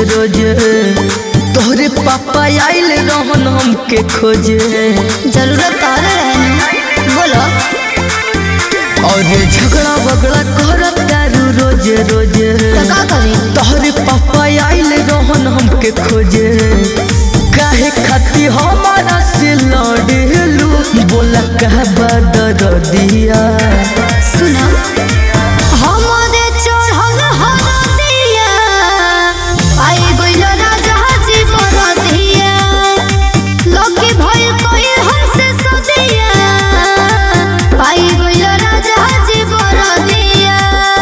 रोजे तोहरे पापा आइल रहन हमके खोजे जरूरत तारा रहने बोलो और झगड़ा बगड़ा करत दारू रोजे रोजे तो का करी तोहरे पापा आइल रहन हमके खोजे काहे खाती हमारा से लड़ेलू बोला कह बदर दिया सुना हमरे चढ़ल हरदिया आई गइल राजा जी बरदिया लकी भइल कोई हमसे सदिया आई गइल राजा जी बरदिया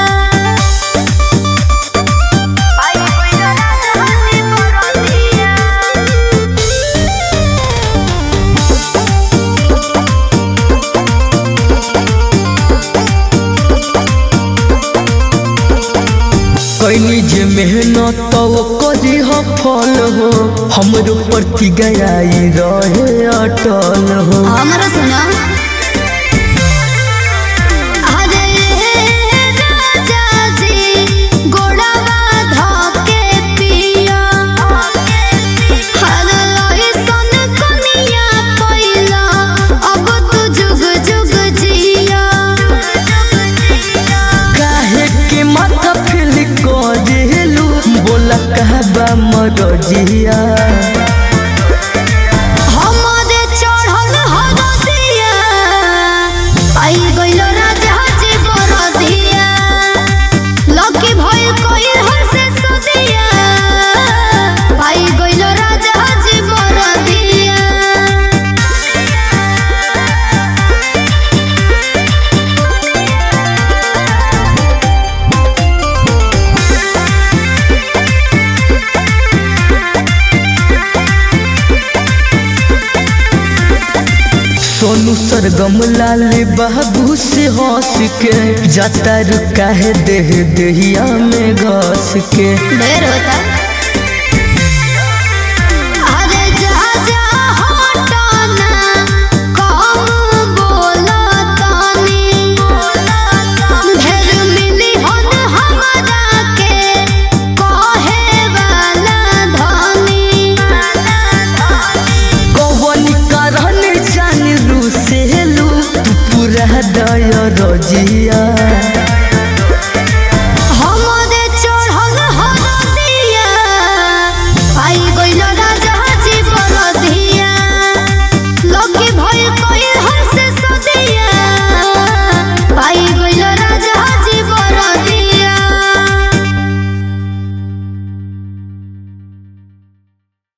आई गइल राजा जी बरदिया कैनी जे मेहनत तो करी हो फल हो हमरो प्रति गयाई रहे अटल हो हमरा सुना अरे राजा जी गोड़वा धोके पिया हर लइसन कनिया पहिला अब तू जुग जुग जिया काहे के माथा फेल करेलू बोला कहबा मरजिया हमरे चढ़ल हरदिया आई गइल राजा जी बरदिया लकी भइल कोई हमसे सदिया आई गइल राजा जी बरदिया सोनू सरगम लाल बाबू से हंस के जाता रुका है देह देहिया में घस के ढेर होता अरे जा जा हटना कम बोला तानी ढेर मिली हन हमरा के कहे वाला धनी कौन कारण जान लू से लू तू पूरा दया रजिया